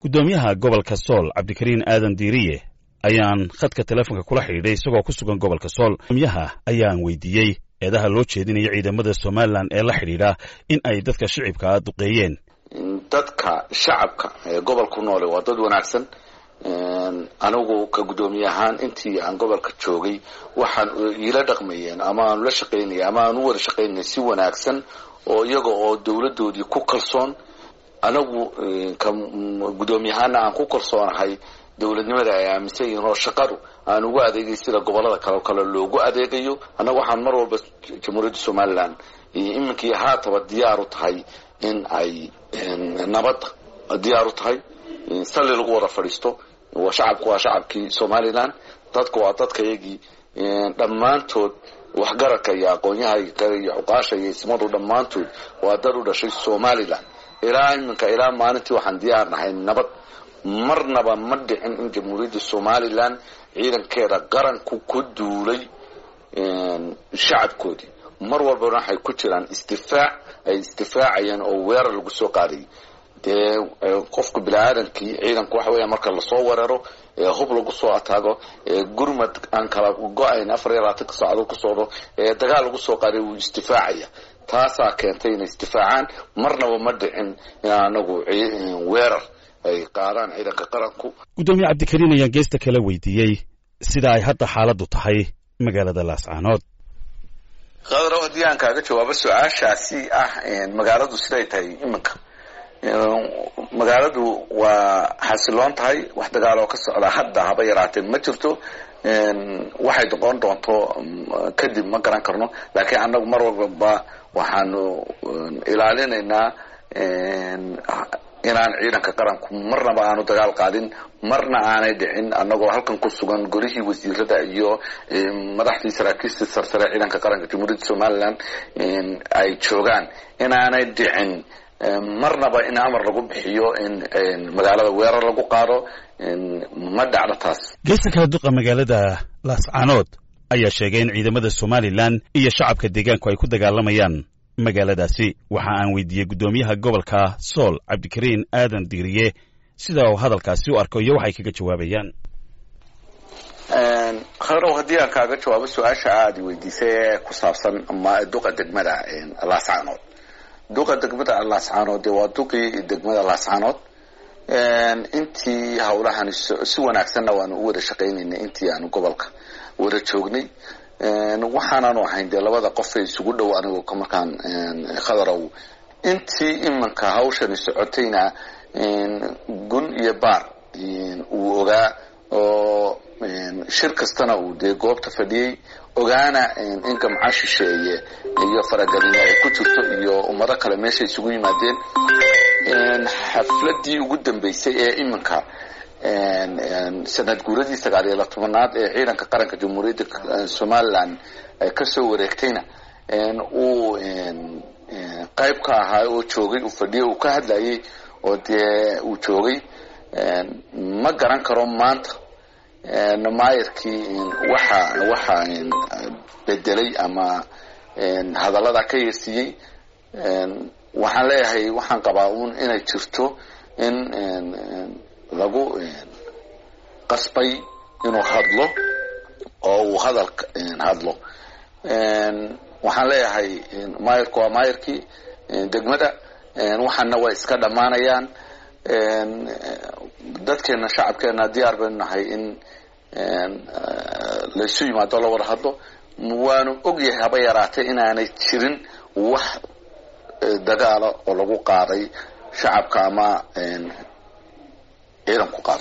guddoomiyaha gobolka sool cabdikariin aadan diiriye ayaan khadka teleefonka kula xidhiidhay isagoo ku sugan gobolka sool guddoomiyaha ayaan weydiiyey eedaha loo jeedinaya ciidamada somalilan ee la xidhiidha in ay dadka shicibkaa duqeeyeen dadka shacabka ee gobolku noole waa dad wanaagsan anigu ka guddoomiye ahaan intii aan gobolka joogay waxaan iila dhaqmayeen ama aanu la shaqaynaya ama aan u wada shaqaynaya si wanaagsan oo iyaga oo dawladoodii ku kalsoon anagu ka guddoomiye ahaana aan ku kalsoonahay dowladnimada ay aaminsan yihiin oo shaqadu aan ugu adeegay sida gobolada kale oo kale loogu adeegayo annaga waxaan mar walba jamhuuriyadda somalilan iminkii haataba diyaar u tahay in ay nabadda diyaar u tahay salli lagu wada fadhiisto shacabku waa shacabkii somalilan dadku waa dadka iyagii dhammaantood waxgaradka iyo aqoonyaha iyo cuqaasha iyo ismadu dhammaantood waa dad u dhashay somalilan ilaa iminka ilaa maalintii waxaan diyaar nahay nabad marnaba ma dhicin in jamhuuriyadda somalilan ciidankeeda qaranku ku duulay shacabkoodii mar walbana waxay ku jiraan isdifaac ay isdifaacayeen oo weerar lagu soo qaadayay dee qofka bini-aadamkii ciidanku waxa weya marka lasoo weeraro hub lagu soo ataago gurmad aan kala go-ayn afar iyo labaatanka saacadood ku socdo dagaal lagu soo qaaday wuu isdifaacayaa taasaa keentay inay isdifaacaan marnaba ma dhicin in anagu weerar ay qaadaan ciidanka qaranku guddoomiye cabdikariin ayaan geesta kala weydiiyey sida ay hadda xaaladdu tahay magaalada laascaanood khadrow haddii aan kaaga jawaabo su-aashaasi ah magaaladu siday tahay iminka magaaladu waa xasiloon tahay wax dagaaloo ka socda hadda haba yaraatee ma jirto waxay noqon doonto kadib ma garan karno laakiin annagu mar walbaba waxaanu ilaalinaynaa inaan ciidanka qaranku marnaba aanu dagaal qaadin marna aanay dhicin annagoo halkan ku sugan golihii wasiirada iyo madaxdii saraakiistii sarsare ciidanka qaranka jamhuuriyadda somalilan ay joogaan inaanay dhicin marnaba in amar lagu bixiyo in magaalada weerar lagu qaado ma dhacdo taas geesta kala duqa magaalada laascaanood ayaa sheegay in ciidamada somalilan iyo shacabka deegaanku ay ku dagaalamayaan magaaladaasi waxa aan weydiiyey guddoomiyaha gobolka sool cabdikariin aadan diiriye sida uu hadalkaasi u arko iyo waxay kaga jawaabayaan khadrow haddii aan kaaga jawaabo su-aasha aada weydiisay ee ku saabsan duqa degmada laascaanood duqa degmada laascaanood dee waa duqii degmada laascaanood intii hawlahani si wanaagsanna waanu u wada shaqaynaynay intii aanu gobolka wada joognay waxaanaanu ahayn dee labada qofay isugu dhow anigu markaan khadarow intii iminka hawshani socotayna gun iyo baar uu ogaa oo shir kastana uu dee goobta fadhiyey ogaana in gamca shisheeye iyo faragelino ay ku jirto iyo ummado kale meesha isugu yimaadeen xafladii ugu dambeysay ee iminka sanad guuradii sagaal iyo tobanaad ee ciidanka qaranka jamhuuriyadda somalilan kasoo wareegtayna uu qayb ka ahaa oo joogay uu fadhiyay uu ka hadlayay oo dee uu joogay ma garan karo maanta maayarkii waxa waxa bedelay ama hadallada ka yeersiiyey waxaan leeyahay waxaan qabaa uun inay jirto in lagu qasbay inuu hadlo oo uu hadalka hadlo waxaan leeyahay maayarku waa maayarkii degmada waxaana way iska dhammaanayaan dadkeena shacabkeena diyaar baynu nahay in laysu yimaado la wada hadlo waanu ogyahay haba yaraatee inaanay jirin wax dagaala oo lagu qaaday shacabka ama ciidanku qaado